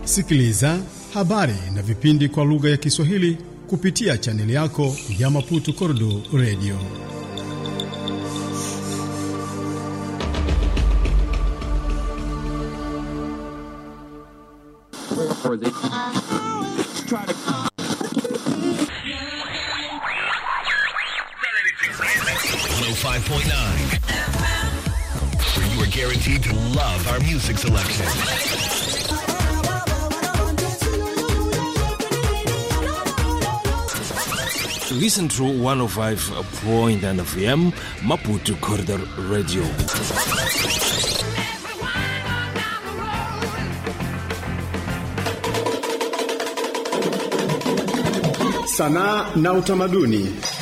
Sikiliza habari na vipindi kwa lugha ya Kiswahili kupitia chaneli yako ya Maputo Kordo Radio. Five point nine, where you are guaranteed to love our music selection. Listen to 105.9 FM Maputo Corridor Radio. Sanaa na utamaduni.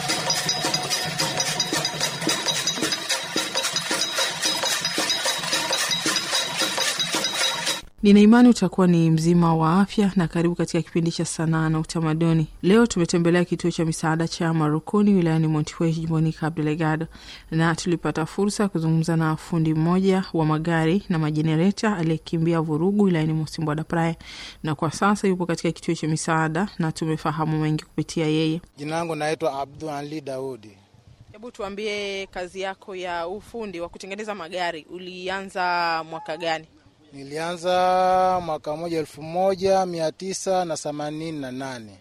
Nina imani utakuwa ni mzima wa afya na karibu katika kipindi cha sanaa na utamaduni. Leo tumetembelea kituo cha misaada cha Marukuni wilayani Montepuez jimboni Cabo Delgado, na tulipata fursa ya kuzungumza na fundi mmoja wa magari na majenereta aliyekimbia vurugu wilayani Mosimbwa da Praia, na kwa sasa yupo katika kituo cha misaada na tumefahamu mengi kupitia yeye. Jina langu naitwa Abdul Ali Daudi. Hebu tuambie, kazi yako ya ufundi wa kutengeneza magari ulianza mwaka gani? Nilianza mwaka moja elfu moja mia tisa na themanini na nane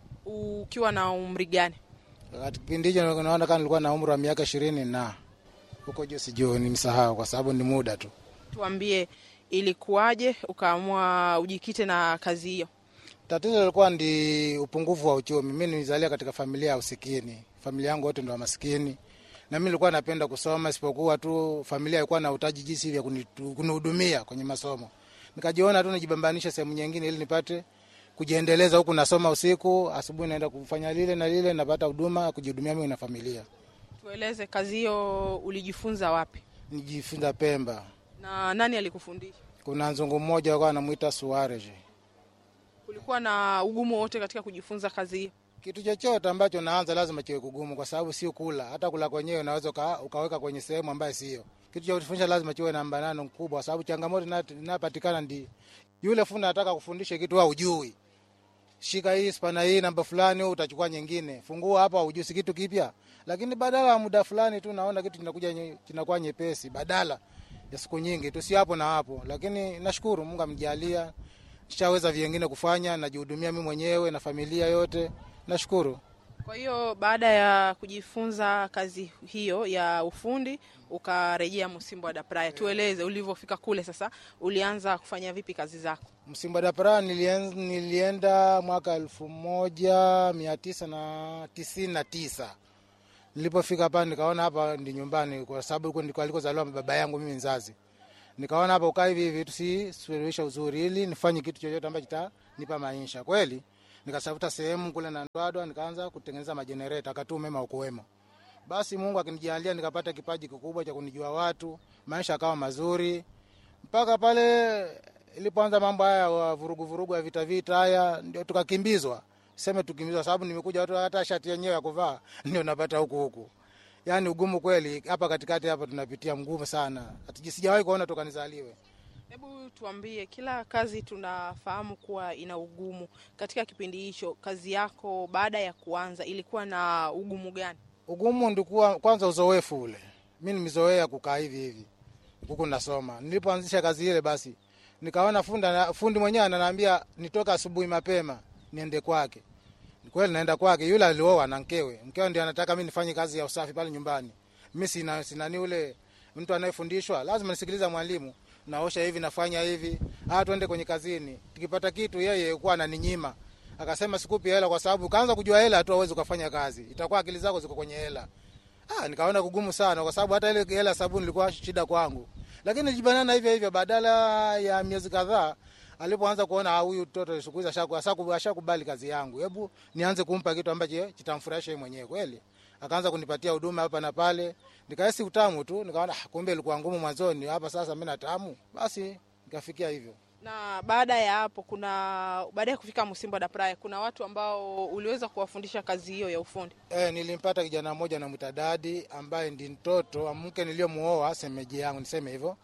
Ukiwa na umri gani? wakati kipindi hicho naona kama nilikuwa na umri wa miaka ishirini na huko juu, sijui nimsahau kwa sababu ni muda tu. Tuambie, ilikuwaje ukaamua ujikite na kazi hiyo? Tatizo lilikuwa ndi upungufu wa uchumi. Mi nilizalia katika familia ya usikini, familia yangu wote ndo wa maskini, na mi nilikuwa napenda kusoma, isipokuwa tu familia ilikuwa na utaji jinsi vya kunitu- kunihudumia kwenye masomo. Nikajiona tu nijibambanishe sehemu nyingine ili nipate kujiendeleza, huku nasoma usiku, asubuhi naenda kufanya lile na lile, napata huduma ya kujihudumia mimi na familia. Tueleze, kazi hiyo ulijifunza wapi Nijifunza Pemba, na nani alikufundisha? kuna nzungu mmoja alikuwa anamuita Suarez. Kulikuwa na ugumu wote katika kujifunza kazi hiyo? Kitu chochote ambacho naanza lazima kiwe kugumu, kwa sababu sio kula. Hata kula kwenyewe unaweza uka, ukaweka kwenye sehemu ambayo sio. Kitu cha kufundisha lazima kiwe na mbanano mkubwa, kwa sababu changamoto ina- inapatikana ndi yule fundi anataka kufundisha kitu au ujui, shika hii spana hii namba fulani, wewe utachukua nyingine, fungua hapa, ujui si kitu kipya, lakini badala ya muda fulani tu naona kitu kinakuja nye- kinakuwa nyepesi, badala ya siku nyingi tu, si hapo na hapo. Lakini nashukuru Mungu amjalia, nishaweza vingine kufanya, najihudumia mimi mwenyewe na familia yote, nashukuru. Kwa hiyo baada ya kujifunza kazi hiyo ya ufundi ukarejea Msimbo da Praia. Tueleze ulivyofika kule, sasa ulianza kufanya vipi kazi zako? Msimba da Praia nilien, nilienda mwaka elfu moja mia tisa na tisini na tisa. Nilipofika hapa nikaona hapa ndi nyumbani, kwa sababu huko ndiko alikozaliwa baba yangu mimi mzazi. Nikaona hapa ukaa hivi hivi tusisuluhisha uzuri, ili nifanye kitu chochote ambacho kitanipa maisha kweli. Nikatafuta sehemu kule na Ndwadwa, nikaanza kutengeneza majenereta, akati umeme ukuwemo. Basi Mungu akinijalia nikapata kipaji kikubwa cha kunijua watu, maisha akawa mazuri mpaka pale ilipoanza mambo haya ya vurugu vurugu ya vita vita haya, ndio tukakimbizwa. Seme tukimbizwa, sababu nimekuja watu hata shati yenyewe ya kuvaa ndio napata huku huku. Yani ugumu kweli hapa katikati hapa tunapitia mgumu sana, Hatuji- sijawahi kuona toka nizaliwe. Hebu tuambie, kila kazi tunafahamu kuwa ina ugumu. Katika kipindi hicho, kazi yako baada ya kuanza ilikuwa na ugumu gani? Ugumu ndikuwa kwanza uzoefu ule, mi nimezoea kukaa hivi hivi huku nasoma. Nilipoanzisha kazi ile, basi nikaona funda, fundi mwenyewe ananiambia nitoka asubuhi mapema niende kwake. Kweli naenda kwake, yule alioa na mkewe, mkewe ndio anataka mi nifanye kazi ya usafi pale nyumbani. Mi sina sinani ule mtu anayefundishwa, lazima nisikiliza mwalimu, naosha hivi, nafanya hivi, ah, twende kwenye kazini. Tukipata kitu, yeye kuwa ananinyima akasema sikupi hela kwa sababu kaanza kujua hela tu awezi ukafanya kazi, itakuwa akili zako ziko kwenye hela. Ah, nikaona kugumu sana kwa sababu hata ile hela sabuni ilikuwa shida kwangu, lakini nilijibanana hivyo hivyo. Badala ya miezi kadhaa, alipoanza kuona ah, huyu mtoto siku hizi ashaku- ashaku- ashakubali kazi yangu, hebu nianze kumpa kitu ambacho kitamfurahisha yeye mwenyewe kweli. Akaanza kunipatia huduma hapa na pale, nikahisi utamu tu, nikaona ah, kumbe ilikuwa ngumu mwanzoni, hapa sasa mimi na tamu. Basi nikafikia hivyo. Na baada ya hapo, kuna baada ya kufika Msimbo da Praia, kuna watu ambao uliweza kuwafundisha kazi hiyo ya ufundi? E, nilimpata kijana mmoja namwita Dadi ambaye ndi mtoto wa mke niliyomuoa semeji yangu, niseme hivyo.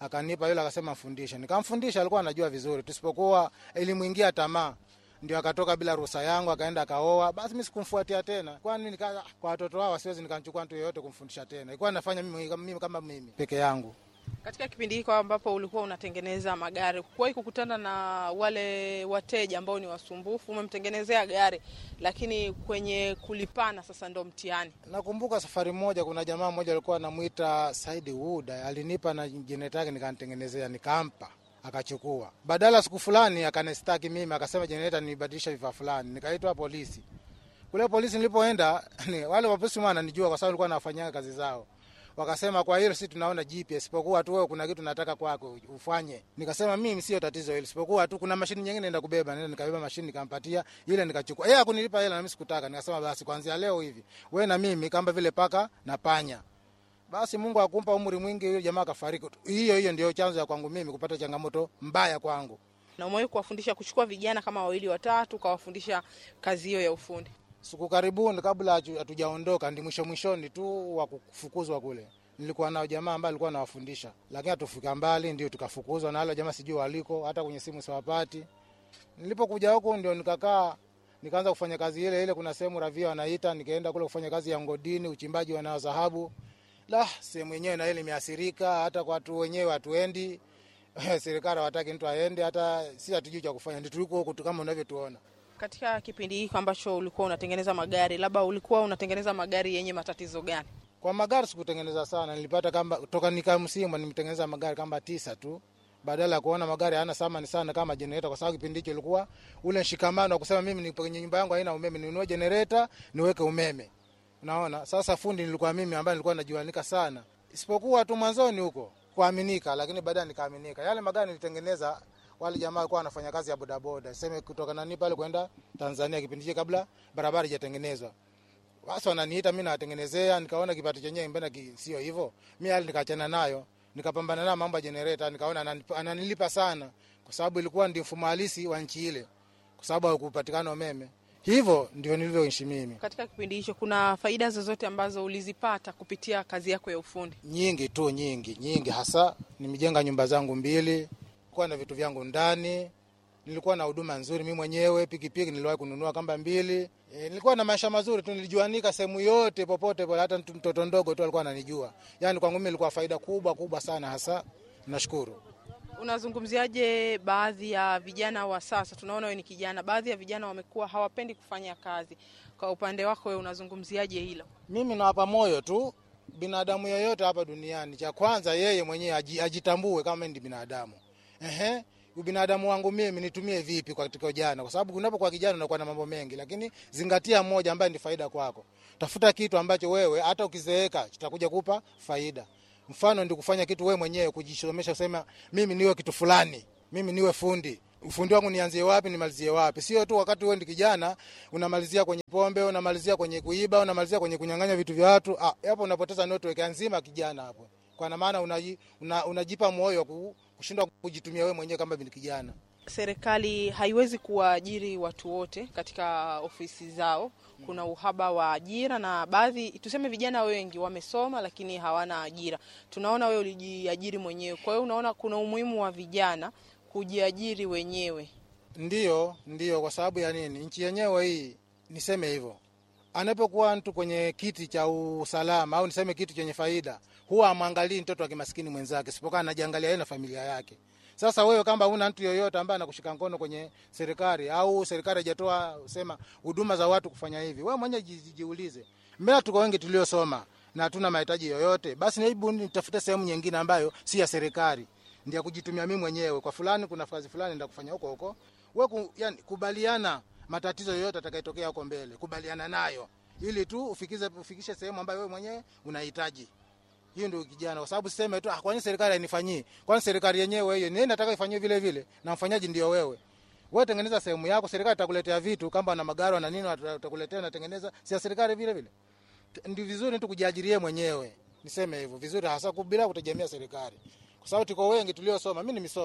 akanipa yule, akasema mfundishe. Nikamfundisha, alikuwa anajua vizuri, tusipokuwa ilimwingia tamaa ndio akatoka bila ruhusa yangu akaenda akaoa. Basi mimi sikumfuatia tena, kwani nika kwa watoto wao siwezi nikamchukua mtu yeyote kumfundisha tena, ilikuwa nafanya mimi, mimi kama mimi peke yangu. Katika kipindi hiko ambapo ulikuwa unatengeneza magari, kuwahi kukutana na wale wateja ambao ni wasumbufu? Umemtengenezea gari, lakini kwenye kulipana sasa ndo mtihani. Nakumbuka safari moja, kuna jamaa mmoja alikuwa anamwita Saidi Wuda, alinipa na jenereta yake nikanitengenezea, nikampa akachukua. Badala siku fulani akanistaki mimi, akasema jenereta nibadilisha vifaa fulani, nikaitwa polisi. Kule polisi nilipoenda, ni, wale wapolisi wananijua kwa sababu nilikuwa nafanyia kazi zao wakasema kwa hilo si tunaona jipya, isipokuwa tu wewe kuna kitu nataka kwako ufanye. Nikasema mimi sio tatizo hilo, isipokuwa tu kuna mashini nyingine naenda kubeba. Nenda nikabeba mashini nikampatia ile, nikachukua yeye hakunilipa hela na mimi sikutaka. Nikasema basi kuanzia leo hivi wewe na mimi kama vile paka na panya. Basi Mungu akumpa umri mwingi, huyo jamaa akafariki. Hiyo hiyo ndio chanzo ya kwangu mimi kupata changamoto mbaya kwangu. Na umewahi kuwafundisha kuchukua vijana kama wawili watatu, ukawafundisha kazi hiyo ya ufundi? Siku karibuni kabla hatu- hatujaondoka, ndi mwisho mwishoni tu wa kufukuzwa kule, nilikuwa nao jamaa ambaye alikuwa anawafundisha, lakini hatufika mbali, ndio tukafukuzwa na wale jamaa, sijui waliko, hata kwenye simu siwapati. Nilipokuja huku ndio nikakaa nikaanza kufanya kazi ile ile. Kuna sehemu ravia wanaita, nikaenda kule kufanya kazi ya ngodini, uchimbaji wa dhahabu. La, sehemu yenyewe na ile imeathirika, hata kwa watu wenyewe hatuendi serikali hawataki mtu aende, hata si hatujui cha kufanya, ndio tuliko huku tu kama unavyotuona. Katika kipindi hiki ambacho ulikuwa unatengeneza magari, labda ulikuwa unatengeneza magari yenye matatizo gani? Kwa magari sikutengeneza sana, nilipata kama toka nika msimu nimetengeneza magari kama tisa tu, badala ya kuona magari hayana thamani sana kama generator, kwa sababu kipindi hicho ilikuwa ule mshikamano wa kusema mimi nipo kwenye nyumba yangu haina umeme, ninunue generator niweke umeme. Unaona, sasa fundi nilikuwa mimi ambaye nilikuwa najuanika sana, isipokuwa tu mwanzoni huko kuaminika, lakini baadaye nikaaminika. Yale magari nilitengeneza wale jamaa walikuwa wanafanya kazi ya bodaboda, sema kutoka nani pale kwenda Tanzania, kipindi hicho kabla barabara haijatengenezwa basi wananiita mi nawatengenezea, nikaona kipato chenyewe mbona ki- sio hivyo. Mi hali nikaachana nayo, nikapambana nayo mambo ya generator, nikaona ananip- ananilipa sana, kwa sababu ilikuwa ndio mfumo halisi wa nchi ile, kwa sababu hakupatikana umeme. Hivyo ndio nilivyoishi mimi. Katika kipindi hicho kuna faida zozote ambazo ulizipata kupitia kazi yako ya ufundi? Nyingi tu, nyingi nyingi, hasa nimejenga nyumba zangu mbili, kuwa na vitu vyangu ndani, nilikuwa na huduma nzuri mimi mwenyewe. Pikipiki niliwahi kununua kamba mbili. E, nilikuwa na maisha mazuri tu, nilijuanika sehemu yote popote pale, hata mtu- mtoto ndogo tu alikuwa ananijua. Yani kwangu mimi ilikuwa faida kubwa kubwa sana, hasa nashukuru. Unazungumziaje baadhi ya vijana wa sasa? Tunaona wewe ni kijana, baadhi ya vijana wamekuwa hawapendi kufanya kazi. Kwa upande wako wewe unazungumziaje hilo? Mimi nawapa moyo tu binadamu yeyote hapa duniani, cha kwanza yeye mwenyewe aji- ajitambue kama ni binadamu. Ehe, ubinadamu wangu mimi nitumie vipi katika ujana? Kwa sababu unapokuwa kijana unakuwa na mambo mengi, lakini zingatia moja ambaye ni faida kwako. Tafuta kitu ambacho wewe hata ukizeeka kitakuja kupa faida. Mfano ndi kufanya kitu wewe mwenyewe, kujisomesha, kusema mimi niwe kitu fulani, mimi niwe fundi ufundi wangu nianzie wapi nimalizie wapi? Sio tu wakati wewe ndi kijana unamalizia kwenye pombe, unamalizia kwenye kuiba, unamalizia kwenye kunyang'anya vitu vya watu. Ah, hapo unapoteza network nzima kijana hapo, kwa maana unaji, una, unajipa moyo wa ku- kushindwa kujitumia wewe mwenyewe kama vile kijana. Serikali haiwezi kuwaajiri watu wote katika ofisi zao. Kuna uhaba wa ajira na baadhi, tuseme vijana wengi wamesoma lakini hawana ajira. Tunaona wewe ulijiajiri mwenyewe, kwa hiyo unaona kuna umuhimu wa vijana kujiajiri wenyewe. Ndiyo, ndiyo. Kwa sababu ya nini? Nchi yenyewe hii, niseme hivyo, anapokuwa mtu kwenye kiti cha usalama au niseme kitu chenye faida, huwa amwangalii mtoto wa kimaskini mwenzake, isipokuwa anajiangalia yeye na familia yake. Sasa wewe kama una mtu yoyote ambaye anakushika mkono kwenye serikali au serikali haijatoa sema huduma za watu kufanya hivi, wewe mwenyewe ji- jiulize, mbona tuko wengi tuliosoma na hatuna mahitaji yoyote? Basi hebu nitafute sehemu nyingine ambayo si ya serikali ndio ya kujitumia mimi mwenyewe. Kwa fulani kuna kazi fulani ndio kufanya huko huko. Wewe ku, yani, kubaliana matatizo yoyote atakayotokea huko mbele, kubaliana nayo ili tu ufikize ufikishe sehemu ambayo wewe mwenyewe unahitaji. Hiyo ndio kijana, kwa sababu siseme tu ah, kwani serikali hainifanyii? Kwani serikali yenyewe hiyo nini nataka ifanywe vile vile, na mfanyaji ndio wewe. Wewe tengeneza sehemu yako, serikali itakuletea vitu kama na magari na nini, watakuletea na tengeneza, si ya serikali vile vile. T- Ndio vizuri tu kujiajirie mwenyewe, niseme hivyo vizuri, hasa ku- bila kutegemea serikali, kwa sababu tuko wengi tuliosoma. Mimi nimesoma,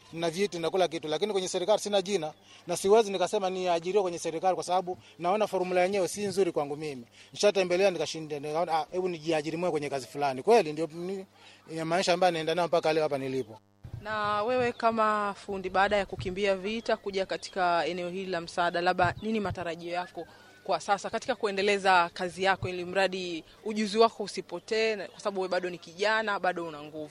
na vyeti na kila kitu, lakini kwenye serikali sina jina na siwezi nikasema niajiriwe kwenye serikali kwa sababu naona formula yenyewe si nzuri kwangu mimi. Nishatembelea nikashinda, nikaona ah, hebu nijiajiri mwenyewe kwenye kazi fulani. Kweli ndio ni- ya maisha ambayo naenda nayo mpaka leo hapa nilipo. Na wewe kama fundi, baada ya kukimbia vita kuja katika eneo hili la msaada, labda nini matarajio yako kwa sasa katika kuendeleza kazi yako, ili mradi ujuzi wako usipotee, na- kwa sababu wewe bado ni kijana, bado una nguvu.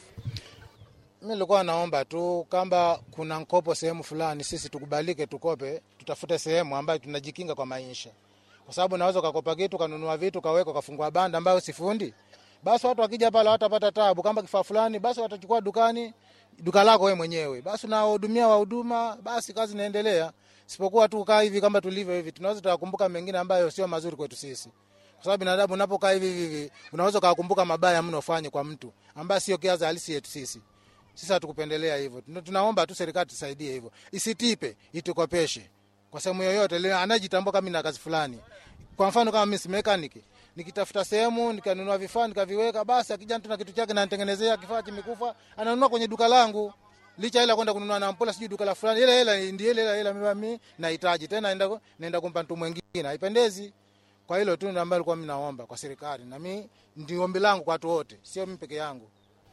Mi nilikuwa naomba tu kama kuna mkopo sehemu fulani, sisi tukubalike, tukope, tutafute sehemu ambayo tunajikinga kwa maisha, kwa sababu naweza ukakopa kitu kanunua vitu kaweka kafungua banda ambayo sifundi, basi watu wakija pale watapata tabu. Kama kifaa fulani, basi watachukua dukani, duka lako wewe mwenyewe, basi unawahudumia wahuduma, basi kazi inaendelea. Sipokuwa tu kaa hivi kama tulivyo hivi, tunaweza tukakumbuka mengine ambayo sio mazuri kwetu sisi kwa sababu binadamu unapokaa hivi hivi hivi, unaweza ukakumbuka mabaya mno ufanye kwa mtu ambaye sio kiazi halisi yetu sisi. Sisi hatukupendelea hivyo. Tuna- Tunaomba tu serikali tusaidie hivyo, isitipe, itukopeshe kwa sehemu yoyote ile anajitambua kama na kazi fulani. Kwa mfano kama mimi si mechanic, nikitafuta sehemu nikanunua vifaa nikaviweka, basi akija mtu na kitu chake na nitengenezea kifaa kimekufa, ananunua kwenye duka langu licha ila kwenda kununua na mpola sijui duka la fulani, ile hela ndiye ile hela hela mimi nahitaji tena, naenda naenda kumpa mtu mwingine, haipendezi. Kwa hilo tu ndio ambalo nilikuwa mimi naomba kwa serikali, na mimi ndio ombi langu kwa watu wote, sio mimi peke yangu.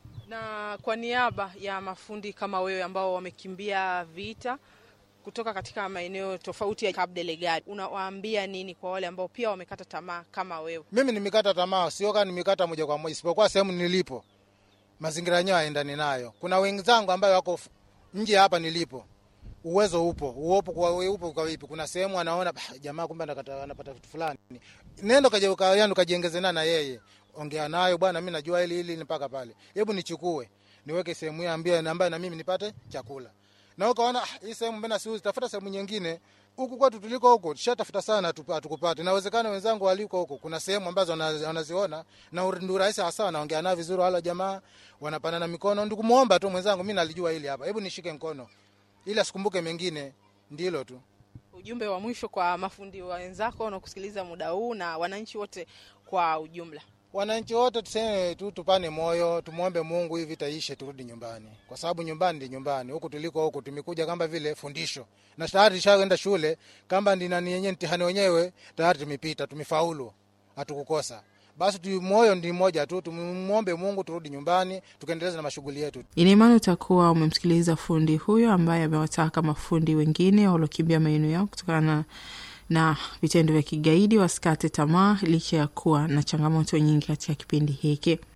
Na kwa niaba ya mafundi kama wewe ambao wamekimbia vita kutoka katika maeneo tofauti ya Cabo Delgado, unawaambia nini kwa wale ambao pia wamekata tamaa kama wewe? Mimi nimekata tamaa, sio kama nimekata moja kwa moja, isipokuwa sehemu nilipo mazingira yenyewe haendani nayo. Kuna wenzangu ambayo wako f- nje hapa nilipo, uwezo upo, uopo kwa we upo kwa vipi? Kuna sehemu anaona "Bah, jamaa kumbe anakata- anapata vitu fulani, nenda kaje ukayani ukajiengeze na yeye, ongea nayo bwana, mimi najua hili hili ni mpaka pale, hebu nichukue niweke sehemu hii ambayo ambayo na mimi nipate chakula. Na ukaona "Ah, hii sehemu mbona siuzi, tafuta sehemu nyingine huku kwetu tuliko huko tushatafuta sana hatupa- hatukupata. Inawezekana wenzangu waliko huko, kuna sehemu ambazo wana- wanaziona na ur- ndio rahisi hasa, wanaongea nao vizuri, wala jamaa wanapanana mikono. Ndio kumuomba tu mwenzangu, mimi nalijua hili hapa, hebu nishike mkono ili asikumbuke mengine, ndilo tu. Ujumbe wa mwisho kwa mafundi wenzako wanaokusikiliza muda huu na wananchi wote kwa ujumla. Wananchi wote tuseme tu, tupane moyo, tumwombe Mungu hivi vita ishe, turudi nyumbani, kwa sababu nyumbani ndi nyumbani. Huku tuliko huku tumekuja kama vile fundisho, na tayari tushaenda shule, kama ndi nani yenyewe mtihani wenyewe tayari tumepita, tumefaulu, hatukukosa. Basi tu moyo ndi mmoja tu, tumwombe Mungu turudi nyumbani, tukaendeleza na mashughuli yetu. Ina imani utakuwa umemsikiliza fundi huyo ambaye amewataka mafundi wengine waliokimbia maeneo yao kutokana na vitendo vya kigaidi wasikate tamaa licha ya kuwa na changamoto nyingi katika kipindi hiki.